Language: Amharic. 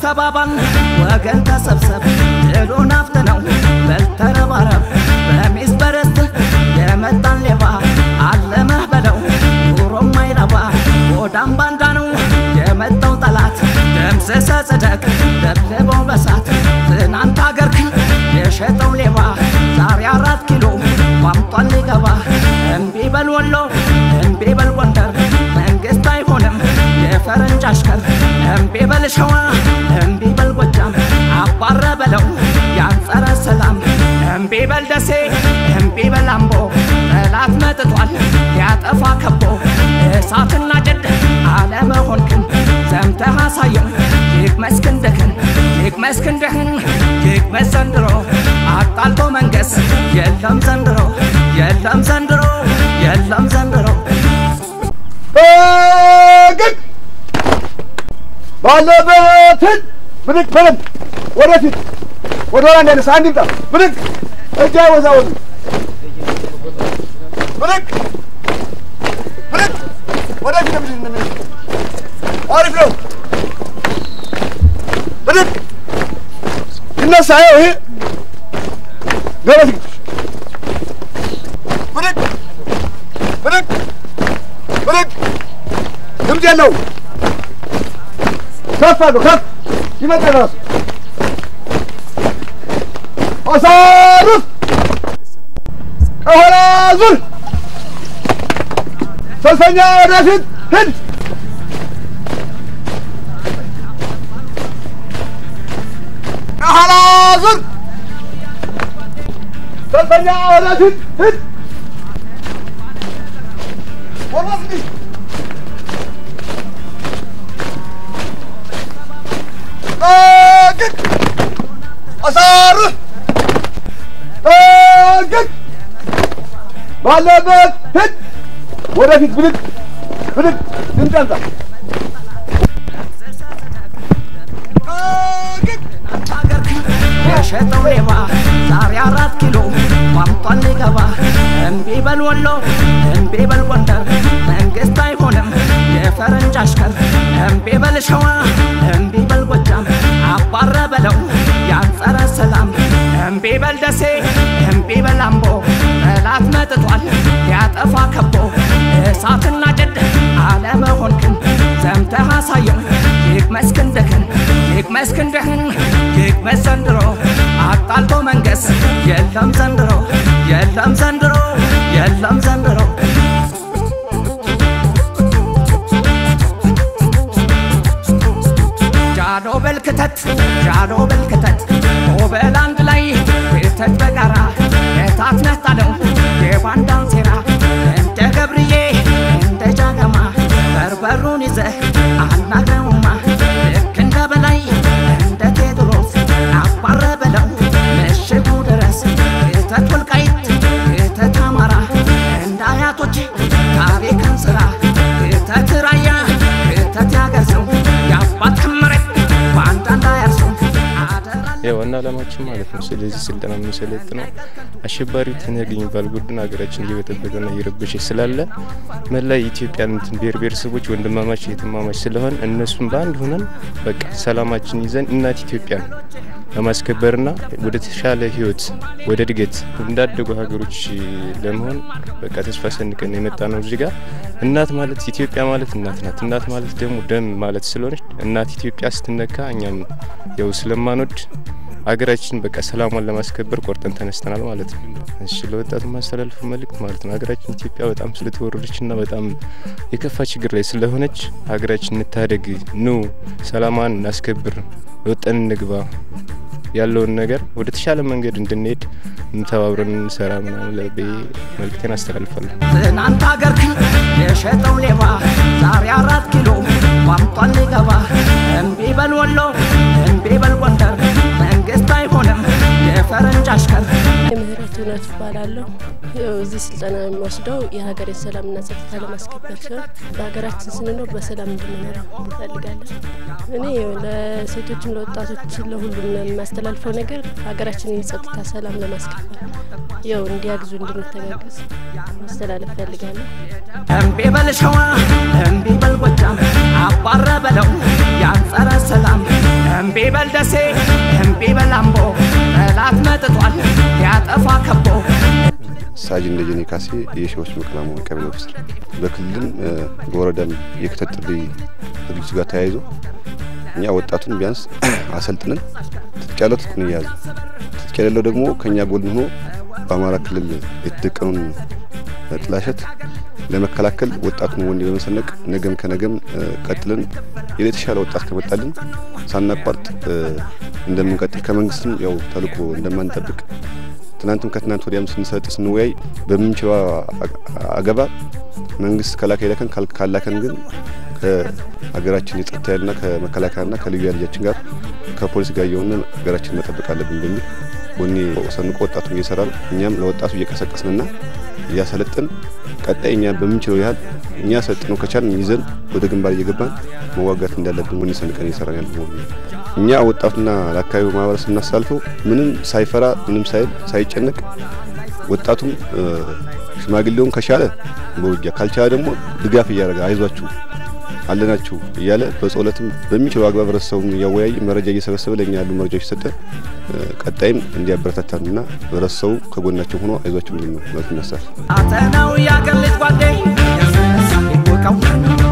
ተባባል ወገን ተሰብሰብ ድሉን አፍጥነው በልተረባረብ በሚስ በረት የመጣን ሌባ አለመህ በለው ኑሮም አይረባ ወዳም ባንዳ ነው የመጣው ጠላት ደምስሰ ጽደቅ ደብልበው በሳት ትናንት አገርክን የሸጠው ሌባ ዛሬ አራት ኪሎ ቋምጧል ሊገባ እምቢ በል ወሎ እምቢ በል ጎንደር መንግስት አይሆንም የፈረንጅ አሽከር እምቢ በል ሸዋ እምቢ በል ጎጃም አባረ በለው ያንጸረ ሰላም እምቢ በል ደሴ እምቢ በል አምቦ ጠላት መጥቷል ያጠፋ ከቦ እሳትና ጭድ አለመሆንክን ዘምተህ አሳየው ይቅመስ ክንድህን ይቅመስ ክንድህን ይቅመስ ዘንድሮ አጣልቶ መንገስ የለም ዘንድሮ የለም ዘንድሮ የለም ዘንድሮ ግን ባለበትን ብድግ በለም ወደፊት ወደ ኋላ እንዳይነሳ አንድ ይምጣ ብድግ እጅ አይወዛወዙ ብድግ ብድግ ወደፊት ነው ብድግ ነው አሪፍ ነው ብድግ ይነሳ ይኸው ይሄ ገበት ብድግ ብድግ ብድግ ድምፅ የለውም ከፍ አድርገው ከፍ ይመጣል ራሱ አሳርፍ ከኋላ ዙር ሰልፈኛ ወደፊት ሂድ ከኋላ ዙር ሰልፈኛ ወደፊት ሂድ ወርወስ እንዲህ ጠግቅ አሳርፍ ጠግቅ ባለበት ሂድ ወደፊት ብድግ ብድግ ድምፅ ያንሳ ጠግቅ አገርክን የሸጠው ሌባ ዛሬ አራት ኪሎ ቋምጧል ሊገባ እምቢ በል ወሎ እምቢ በል ጎንደር መንግስት አይሆንም የፈረንጅ አሽከር እምቢ በል ሸዋ እምቢ በል ጎጃም አባረ በለው ያንጸረ ሰላም እምቢ በል ደሴ እምቢ በል አምቦ ጠላት መጥቷል ያጠፋ ከቦ እሳትና ጭድ አለመሆንክን ዘምተህ አሳየው ይቅመስ ክንድህን ይቅመስ ክንድህን ይቅመስ ዘንድሮ አጣልቶ መንገስ የለም ዘንድሮ የለም ዘንድሮ የለም ዘንድሮ ጃኖ በልክተት ጃኖ በልክተት ኦበል አንድ ላይ ክተት በጋራ የታት ነጣለው የባንዳን ሴራ እንደ ገብርዬ እንደ ጃገማ በርበሩን ይዘህ አናግረውማ ልክ እንደ በላይ እንደ ቴዎድሮስ አባረ በለው ምሽጉ ድረስ ክተት ወልቃይት ክተት አማራ እንደ አያቶች ታሪክን ስራ ክተት ራያ ክተት ያገር ሰው የአባት መሬት በአንድ እንዳያርሰው አደራ የዋና ዓላማችን ማለት ነው። ስለዚህ ስልጠና የምንሰለጥነው አሸባሪው ትነግ የሚባል ቡድን ሀገራችን እየበጠበጠና እየረበሸ ስላለ መላ የኢትዮጵያን እንትን ብሔር ብሔረሰቦች ወንድማማች እህትማማች ስለሆን እነሱም በአንድ ሆነን በቃ ሰላማችን ይዘን እናት ኢትዮጵያን ለማስከበርና ወደ ተሻለ ህይወት ወደ እድገት እንዳደጉ ሀገሮች ለመሆን በቃ ተስፋ ሰንቀን የመጣ ነው። እዚህ ጋር እናት ማለት ኢትዮጵያ ማለት እናት ናት። እናት ማለት ደግሞ ደም ማለት ስለሆነች እናት ኢትዮጵያ ስትነካ እኛም ያው ስለማንወድ ሀገራችን በቃ ሰላሟን ለማስከበር ቆርጠን ተነስተናል ማለት ነው። እሺ ለወጣቱ ማስተላለፉ መልእክት ማለት ነው ሀገራችን ኢትዮጵያ በጣም ስለተወረረችና በጣም የከፋ ችግር ላይ ስለሆነች ሀገራችን እንታደግ፣ ኑ ሰላሟን እናስከብር፣ ወጠን እንግባ ያለውን ነገር ወደ ተሻለ መንገድ እንድንሄድ ተባብረን እንሰራ ምናምን ብዬ መልእክቴን አስተላልፋለሁ። ትናንት አገርክን የሸጠው ሌባ ዛሬ አራት ኪሎ ቋምጧል ሊገባ እምቢ በል ወሎ እምቢ በል ጎንደር መንግስት አይሆንም የፈረንጅ አሽከር የምህረት እውነት እባላለሁ። ያው እዚህ ስልጠና የሚወስደው የሀገሬን ሰላምና ጸጥታ ለማስከበር ሲሆን በሀገራችን ስንኖር በሰላም እንድንኖር እንፈልጋለን። እኔ ያው ለሴቶችም ለወጣቶች ለሁሉም የማስተላልፈው ነገር ሀገራችንን የጸጥታ ሰላም ለማስከበር ያው እንዲያግዙ እንድንተጋገዝ ማስተላለፍ ፈልጋለሁ። እምቢ በል ሸዋ እምቢ በል ጎጃም አባረ በለው ያንጸረ ሰላም እምቢ በል ደሴ እምቢ በል አምቦ ጠላት መጥቷል ያጠፋ ከቦ ሳጅን ደጀኔ ካሴ የሺዎች መቀላሙ ቀበሌ ኦፊሰር በክልልም በወረዳም የክተት ጥሪ ዝግጅት ጋር ተያይዞ እኛ ወጣቱን ቢያንስ አሰልጥነን ትጥቅ ያለው ትጥቁን እየያዙ ትጥቅ የሌለው ደግሞ ከእኛ ጎን ሆኖ በአማራ ክልል የተደቀኑን ጥላሸት ለመከላከል ወጣቱን ወንድ በመሰነቅ ነገም ከነገም ቀጥለን የተሻለ ወጣት ከመጣልን ሳናቋርጥ እንደምንቀጥል ከመንግስትም ያው ተልእኮ እንደማንጠብቅ ትናንትም ከትናንት ወዲያም ስንሰጥ ስንወያይ በምንችለው አገባ መንግስት ከላከ ይለከን ካላከን ግን ከሀገራችን የጸጥታ ኃይልና ከመከላከያና ከልዩ ኃይል ልጃችን ጋር ከፖሊስ ጋር እየሆነ ሀገራችን መጠበቅ አለብን በሚል ወኔ ሰንቆ ወጣቱ እየሰራ ነው። እኛም ለወጣቱ እየቀሰቀስንና እያሰለጥን ቀጣይ እኛ በምንችለው ያህል እኛ ሰልጥነው ከቻልን ይዘን ወደ ግንባር እየገባን መዋጋት እንዳለብን ወኔ ሰንቀን እየሰራን ያለ መሆኑ እኛ ወጣቱና ለአካባቢው ማህበረሰብ እናሳልፈው ምንም ሳይፈራ ምንም ሳይል ሳይጨነቅ ወጣቱም ሽማግሌውም ከቻለ በውጊያ ካልቻለ ደግሞ ድጋፍ እያደረገ አይዟችሁ አለናችሁ እያለ በጸሎትም በሚችለው አግባብ ህብረተሰቡን እያወያየ መረጃ እየሰበሰበ ለእኛ ያሉ መረጃዎች ሰጠ። ቀጣይም እንዲያበረታታንና ህብረተሰቡ ከጎናቸው ሆኖ አይዟችሁ እንዲል ነው ማለት ይነሳል። አተናው ያገር ልጅ ጓዴ ይወቀው